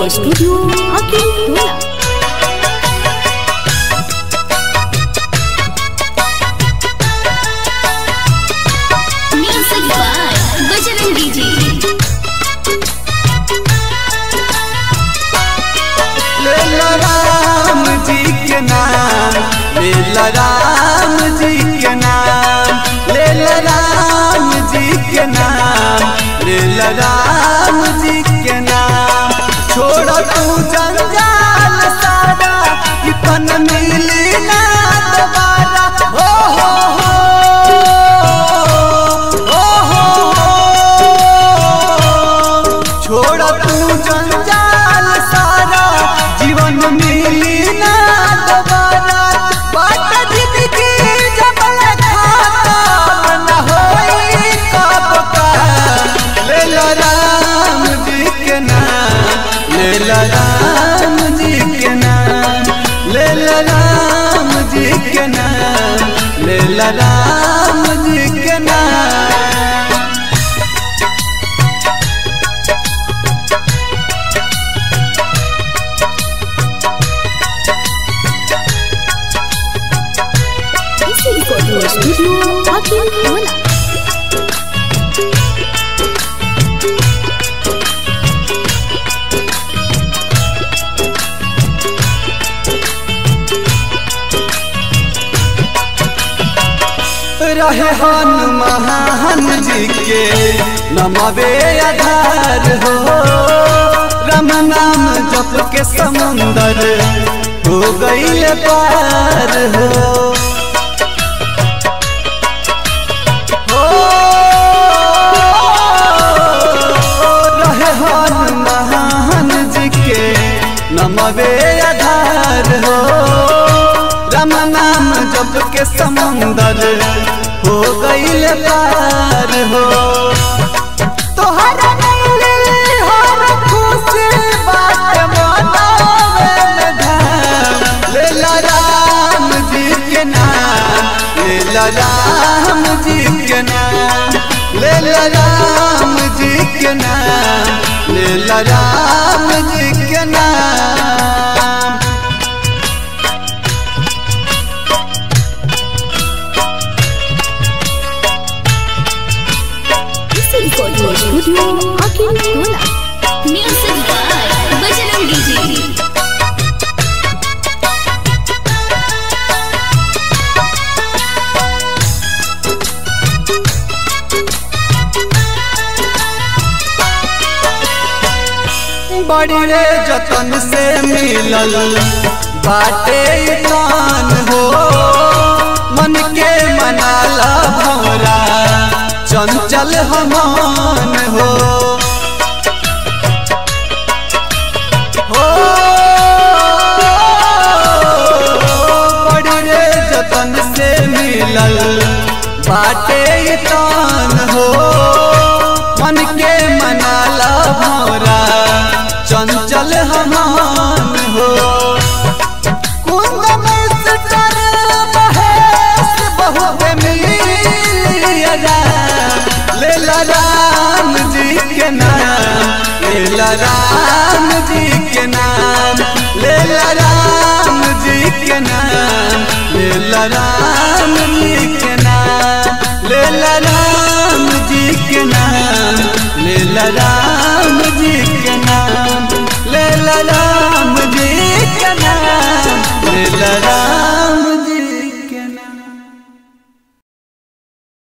Audio Studio Hakim Tola. Music by Bajrangi Ji. लेला राम जी के नाम लेला राम जी के नाम लेला राम जी के नाम लेला राम जी के नाम छोड़ तू जंजाल सारा कि पन मिली ना दोबारा हो हो हो हो हो हो छोड़ तू जंजाल सारा जीवन मिली ना दोबारा बाट जिंदगी जब खाता न होई कब का ले लो राम जी के नाम ले लो राम जी के नाम ले लो राम जी के नाम ले लो राम जी के नाम Isi Audio Studio Hakim Tola. रहे हनुमान जी के नमवे आधार हो राम नाम जप के समुंदर हो गईल पार हो हो, रहे हनुमान जी के नमवे आधार हो राम नाम जप के समुंदर हो गईल पार हो तोहरा नैली हर खुशी बात मनावे में धाम लेला राम जी के नाम लेला राम जी के नाम लेला राम जी के नाम लेला राम जी के नाम Isi Audio Studio Hakim Tola. Music by Bajrangi Ji. बड़ी रे जतन से मिलल बाटे कान हो मन के मनाला भौरा चंचल हमान हो हो बड़ी रे जतन से मिलल बाटे कान हो मन के मनाला भौरा चंचल हमान हो कुंद में सटर महेश बहुत मिलिया लेला राम जी के नाम लेला राम जी के नाम लेला राम जी के नाम लेला राम जी के नाम लेला राम जी के नाम लेला राम